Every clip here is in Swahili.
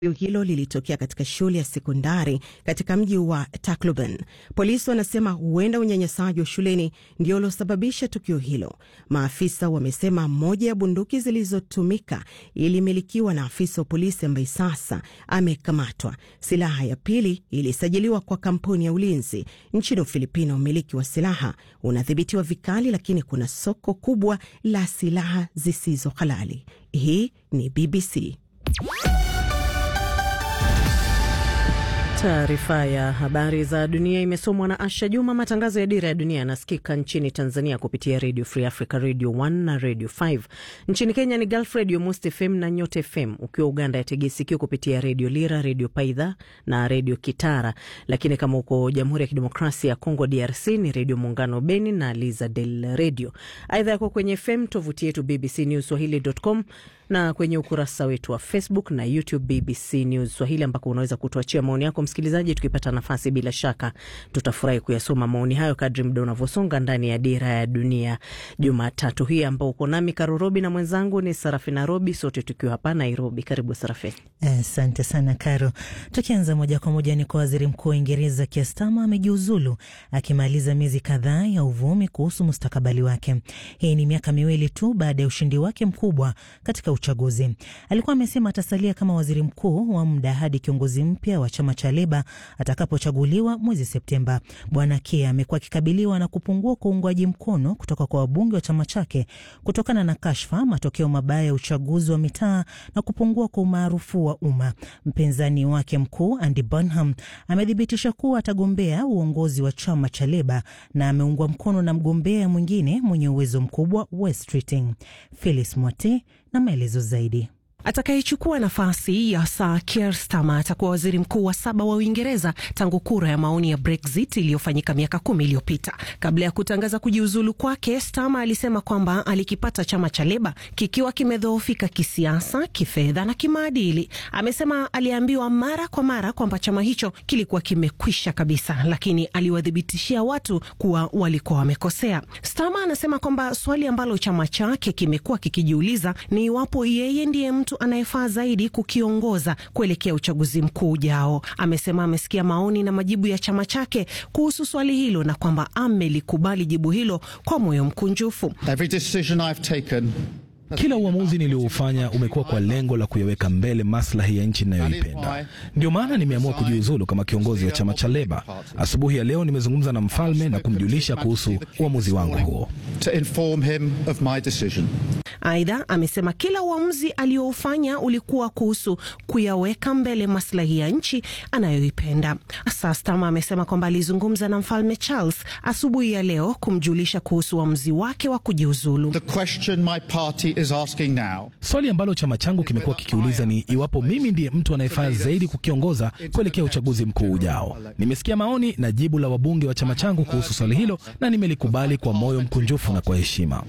Tukio hilo lilitokea katika shule ya sekondari katika mji wa Tacloban. Polisi wanasema huenda unyanyasaji wa shuleni ndio uliosababisha tukio hilo. Maafisa wamesema moja ya bunduki zilizotumika ilimilikiwa na afisa wa polisi ambaye sasa amekamatwa. Silaha ya pili ilisajiliwa kwa kampuni ya ulinzi nchini Ufilipino. Umiliki wa silaha unadhibitiwa vikali, lakini kuna soko kubwa la silaha zisizo halali. Hii ni BBC. Taarifa ya habari za dunia imesomwa na Asha Juma. Matangazo ya Dira ya Dunia yanasikika nchini Tanzania kupitia Radio Free Africa, Radio 1 na Radio 5. Nchini Kenya ni Gulf Radio, Most FM na Nyota FM. Ukiwa Uganda yategea sikio kupitia Radio Lira, Radio Paidha na Radio Kitara. Lakini kama uko Jamhuri ya Kidemokrasia ya Kongo, DRC, ni Radio Muungano Beni na Liza Del Radio. Aidha yako kwenye FM, tovuti yetu BBC News Swahili.com na kwenye ukurasa wetu wa Facebook na YouTube BBC News Swahili, ambako unaweza kutuachia maoni yako msikilizaji. Tukipata nafasi, bila shaka tutafurahi kuyasoma maoni hayo kadri muda unavyosonga ndani ya Dira ya Dunia Jumatatu hii, ambao uko nami Karurobi na mwenzangu ni Sarafina Robi, sote tukiwa hapa Nairobi. Karibu Sarafi. Asante sana Karo. Tukianza moja kwa moja ni kwa waziri mkuu wa Uingereza Keir Starmer amejiuzulu akimaliza miezi kadhaa ya uvumi kuhusu mustakabali wake. Hii ni miaka miwili tu baada ya ushindi wake mkubwa katika uchaguzi. Alikuwa amesema atasalia kama waziri mkuu wa muda hadi kiongozi mpya wa chama cha Leba atakapochaguliwa mwezi Septemba. Bwana Keir amekuwa akikabiliwa na kupungua kwa uungwaji mkono kutoka kwa wabunge wa chama chake kutokana na kashfa, matokeo mabaya ya uchaguzi wa mitaa na kupungua kwa umaarufu wa umma. Mpinzani wake mkuu Andy Burnham amethibitisha kuwa atagombea uongozi wa chama cha Leba na ameungwa mkono na mgombea mwingine mwenye uwezo mkubwa Wes Keating. Phyllis Mwate na maelezo zaidi. Atakayechukua nafasi ya Sir Keir Starmer atakuwa waziri mkuu wa saba wa Uingereza tangu kura ya maoni ya Brexit iliyofanyika miaka kumi iliyopita. Kabla ya kutangaza kujiuzulu kwake, Starmer alisema kwamba alikipata chama cha Leba kikiwa kimedhoofika kisiasa, kifedha na kimaadili. Amesema aliambiwa mara kwa mara kwamba chama hicho kilikuwa kimekwisha kabisa, lakini aliwathibitishia watu kuwa walikuwa wamekosea. Starmer anasema kwamba swali ambalo chama chake kimekuwa kikijiuliza ni iwapo yeye ndiye mtu anayefaa zaidi kukiongoza kuelekea uchaguzi mkuu ujao. Amesema amesikia maoni na majibu ya chama chake kuhusu swali hilo na kwamba amelikubali jibu hilo kwa moyo mkunjufu. Kila uamuzi nilioufanya umekuwa kwa lengo la kuyaweka mbele maslahi ya nchi inayoipenda. Ndio maana nimeamua kujiuzulu kama kiongozi wa chama cha Leba. Asubuhi ya leo nimezungumza na mfalme na kumjulisha kuhusu uamuzi wangu huo. Aidha, amesema kila uamuzi alioufanya ulikuwa kuhusu kuyaweka mbele maslahi ya nchi anayoipenda. Starmer amesema kwamba alizungumza na mfalme Charles asubuhi ya leo kumjulisha kuhusu uamuzi wake wa kujiuzulu. Swali ambalo chama changu kimekuwa kikiuliza ni iwapo mimi ndiye mtu anayefaa zaidi kukiongoza kuelekea uchaguzi mkuu ujao. Nimesikia maoni na jibu la wabunge wa chama changu kuhusu swali hilo na nimelikubali kwa moyo mkunjufu na kwa heshima.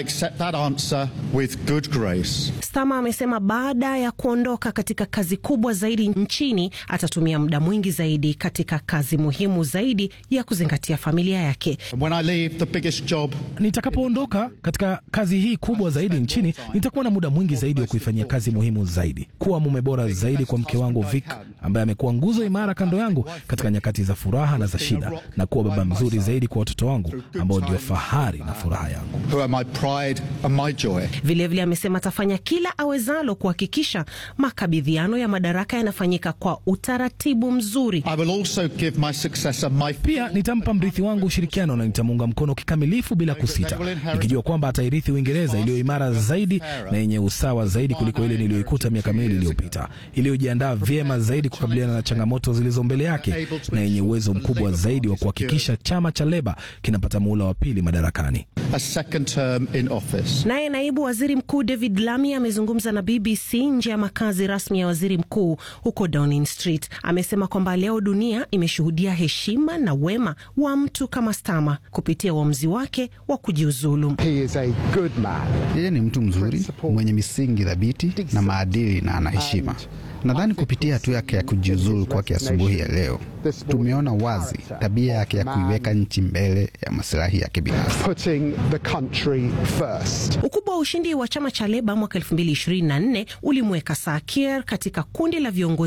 Starmer amesema baada ya kuondoka katika kazi kubwa zaidi nchini atatumia muda mwingi zaidi katika kazi muhimu zaidi ya kuzingatia familia yake. Nitakapoondoka katika kazi hii kubwa zaidi nchini, nitakuwa na muda mwingi zaidi wa kuifanyia kazi muhimu zaidi, kuwa mume bora zaidi kwa mke wangu Vic, ambaye amekuwa nguzo imara kando yangu katika nyakati za furaha na za shida, na kuwa baba mzuri zaidi kwa watoto wangu ambao ndio fahari na furaha yangu. Vilevile amesema atafanya kila awezalo kuhakikisha makabidhiano ya madaraka yanafanyika kwa utaratibu mzuri. Pia nitampa mrithi wangu ushirikiano na nitamuunga mkono kikamilifu bila kusita, nikijua kwamba atairithi Uingereza iliyo imara zaidi na yenye usawa zaidi kuliko ile niliyoikuta miaka miwili iliyopita, iliyojiandaa vyema zaidi kukabiliana na changamoto zilizo mbele yake na yenye uwezo mkubwa zaidi wa kuhakikisha chama cha Leba kinapata muhula wa pili madarakani. Naye naibu waziri mkuu David Lammy amezungumza na BBC nje ya makazi rasmi ya waziri mkuu huko Downing Street. Amesema kwamba leo dunia imeshuhudia heshima na wema wa mtu kama Starmer kupitia uamuzi wake wa kujiuzulu. Yeye ni mtu mzuri mwenye misingi thabiti na maadili na ana heshima. Nadhani kupitia hatua yake ya kujiuzulu kwake asubuhi ya leo tumeona wazi tabia yake ya kuiweka nchi mbele ya masilahi yake binafsi. Ukubwa wa ushindi wa chama cha Leba mwaka 2024 ulimweka Sir Keir katika kundi la viongozi